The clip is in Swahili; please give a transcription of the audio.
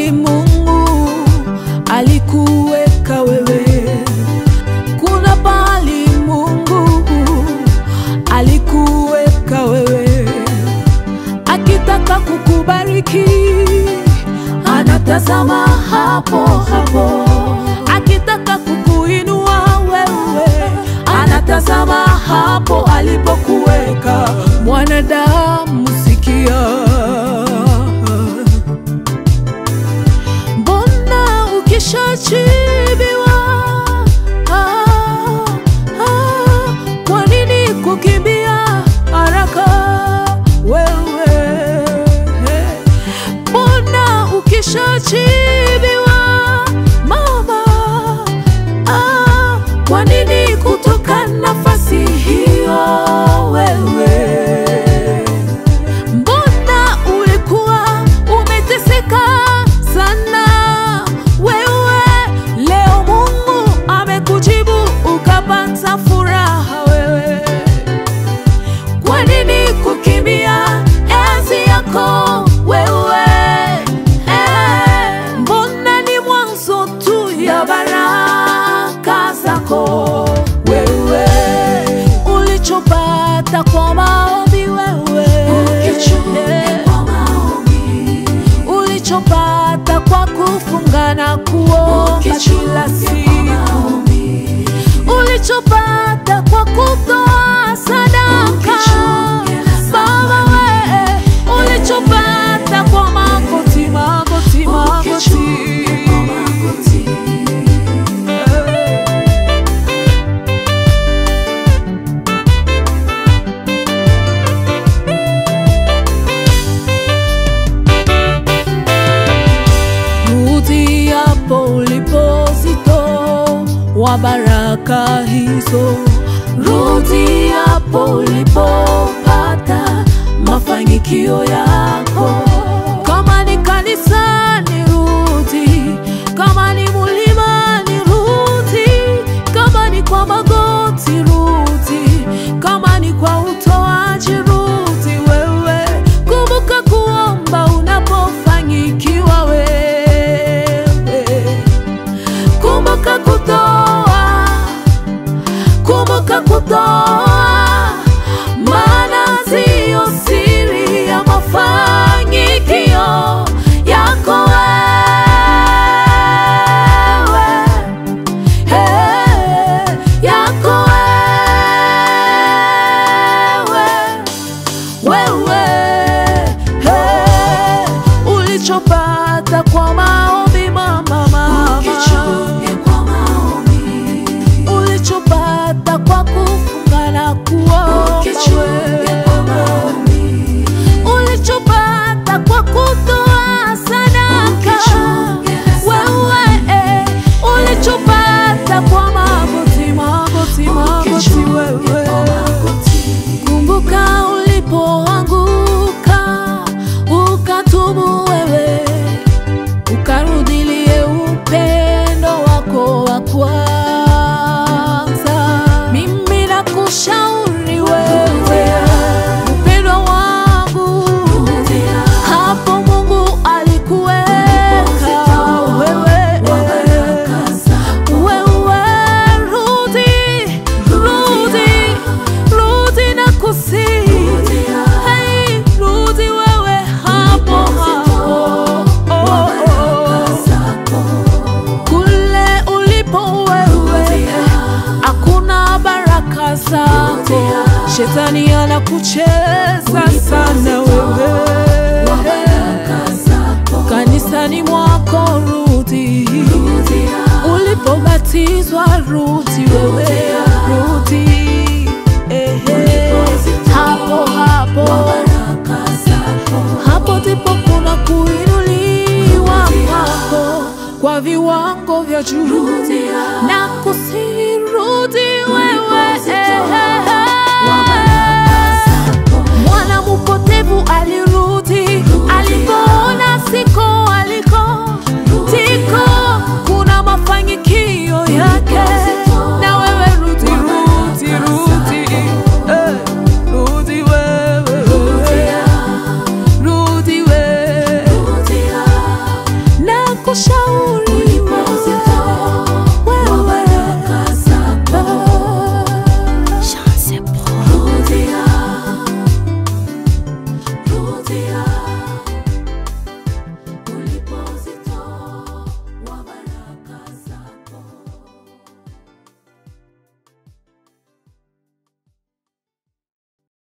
pahali Mungu alikuweka wewe, kuna pahali Mungu alikuweka wewe, akitaka kukubariki anatazama hapo hapo, akitaka kukuinua wewe anatazama hapo alipokuweka. Mwanadamu, sikia, mbona ukishachibiwa ah, ah, kwa nini kukimbia haraka wewe? Mbona ukishachibiwa mama, ah, kwa nini kutoka nafasi hiyo wewe? Mbona ulikuwa umeteseka sana wewe, leo Mungu amekujibu ukapata furaha wewe. Kwa nini kukimbia enzi yako wewe? Eh, mbona ni mwanzo tu ya baraka zako wewe, ulichopata kwa maombi wewe, ulichopata kwa kufunga na kuomba kila siku ulichopata kwa kutoa sadaka Baba we, ulichopata kwa magoti, magoti, magoti. Rudi hapo ulipozitoa wa baraka hizo, rudi hapo ulipopata mafanikio yako. Kama ni kanisani, rudi. Kama ni mlimani, rudi. Kama ni kwa magoti, rudi. Kama ni kwa utoaji, rudi wewe. Kumbuka kuomba unapofanyikiwa wewe. Kumbuka kutoa, kumbuka kutoa, maana siyo siri ya mafanikio yako wewe, Eh, yako wewe wewe hey, ulichopata kwa maombi mama, mama. ulichopata kwa kufunga na kuomba wewe. ulichopata kwa kutoa sadaka wewe eh, ulichopata kwa magoti magoti magoti wewe Kumbuka ulipoanguka ukatubu wewe, ukarudilie upendo wako wa kwanza. Mimi nakushauri wewe, mpendwa wangu, hapo Mungu alikuweka wewe wewe rudi, rudi, rudi na kusi hey, rudi wewe hapo hapo oh, oh. Kule ulipo wewe hakuna baraka zako, shetani anakucheza sana wewe kanisani mwako rudi, ulipobatizwa rudi wewe rudi, ehe, hapo hapo hapo ndipo kuna kuinuliwa kwako kwa viwango vya juu na kusirudi wewe mwana mpotevu alirudi alipoona siko aliko tiko kuna mafanikio yake na wewe rudi rudi rudi Eh, rudi wewe rudi wewe na kushauri Unipe uzito wa baraka zako. Chance Pro. Rudia, rudia.